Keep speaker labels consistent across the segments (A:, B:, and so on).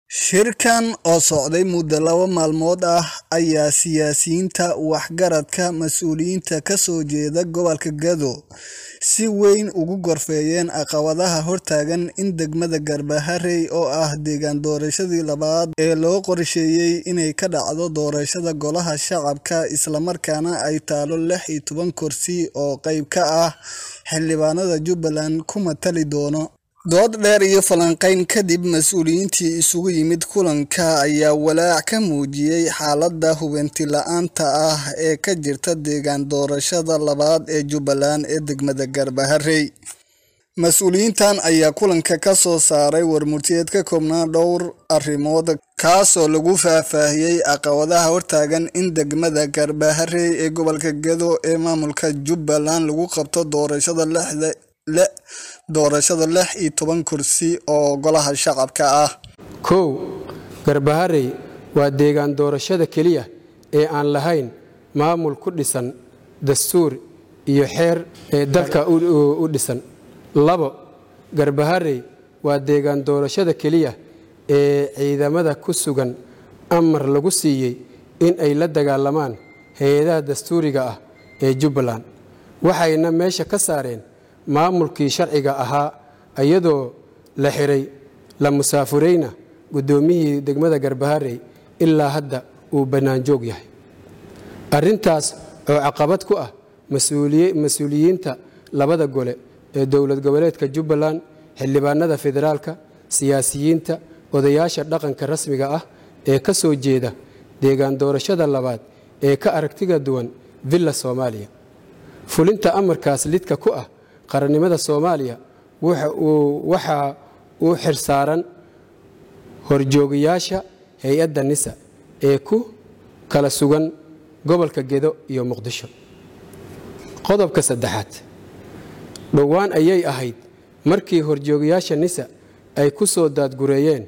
A: Shirkan oo socday muddo laba maalmood ah ayaa siyaasiyiinta, waxgaradka, mas'uuliyiinta ka soo jeeda gobolka Gedo si weyn uga gorfeeyeen caqabadaha hortaagan in degmada Garbaharey oo ah deegaan doorashadii labaad ee loo qorsheeyay inay ka dhacdo doorashada Golaha Shacabka isla markaana ay taalo lix iyo toban kursi oo qayb ka ah xildhibaanada Jubbaland ku matali doono. Dood dheer iyo falanqayn kadib, mas'uuliyiintii isugu yimid kulanka ayaa walaac ka muujiyay xaaladda hubanti la'aanta ah ee ka jirta deegaan doorashada labaad ee Jubbaland ee degmada Garbaharey. Mas'uuliyiintan ayaa kulanka ka soo saaray warmurtiyeed ka koobnaa dhowr arrimood kaasoo lagu faahfaahiyay caqabadaha hortaagan in degmada Garbaharey ee gobolka Gedo ee maamulka Jubbaland lagu qabto doorashada lixda doorashada lix iyo toban kursi oo Golaha Shacabka ah.
B: kow garbaharey waa deegaan doorashada keliya ee aan lahayn maamul ku dhisan dastuur iyo xeer ee dalka u dhisan labo garbaharey waa deegaan doorashada keliya ee ciidamada ku sugan amar lagu siiyey in ay la dagaalamaan hay-adaha dastuuriga ah ee Jubbaland waxayna meesha ka saareen maamulkii sharciga ahaa iyadoo la xiray la musaafurayna guddoomiyihii degmada Garbaharey ilaa hadda uu bannaan joog yahay arrintaas oo caqabad ku ah mas-uuliyiinta labada gole ee dowlad goboleedka Jubbaland xildhibaanada federaalka siyaasiyiinta odayaasha dhaqanka rasmiga ah ee ka soo jeeda deegaan doorashada labaad ee ka aragtiga duwan villa Soomaaliya fulinta amarkaas lidka ku ah qarannimada Soomaaliya waxa uu xirsaaran horjoogayaasha hay-adda NISA ee ku kala sugan gobolka Gedo iyo Muqdisho qodobka saddexaad dhowaan ayay ahayd markii horjoogayaasha NISA ay ku soo daadgureeyeen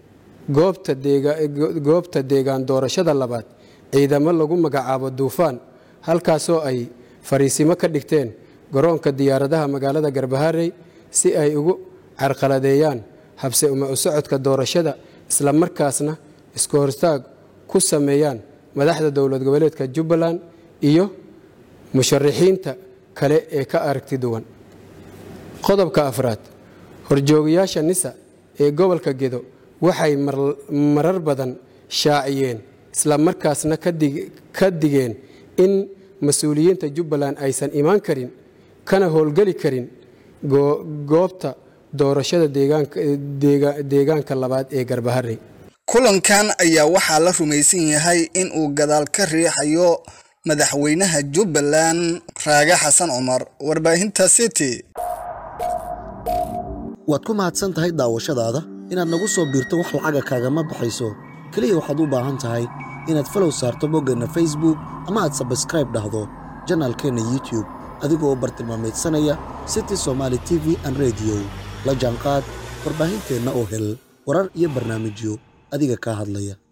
B: goobta deegaan doorashada labaad ciidamo lagu magacaabo duufaan halkaasoo ay fariisimo ka dhigteen garoonka diyaaradaha magaalada Garbaharey si ay ugu carqaladeeyaan habse uma u socodka doorashada isla markaasna isku hortaag ku sameeyaan madaxda dowlad goboleedka Jubbaland iyo musharixiinta kale ee ka aragti duwan qodobka afraad horjoogayaasha NISA ee gobolka Gedo waxay marar badan shaaciyeen isla markaasna ka digeen in mas-uuliyiinta Jubbaland aysan imaan karin kana howlgeli karin goobta doorashada deegaanka labaad ee Garbaharey
A: kulankan ayaa waxaa la rumaysan yahay in uu gadaal ka riixayo madaxweynaha Jubbaland Raage Xasan Cumar warbaahinta City
C: waad ku mahadsan tahay daawashadaada inaad nagu soo biirto wax lacaga kaagama baxayso keliya waxaad u baahan tahay inaad falow saarto boggeenna facebook ama aad sabskraib dhahdo janaalkeenna youtube adigoo u bartilmaamaydsanaya city somaali t v an rediyo la jaanqaad warbaahinteenna oo hel warar iyo barnaamijyo adiga kaa hadlaya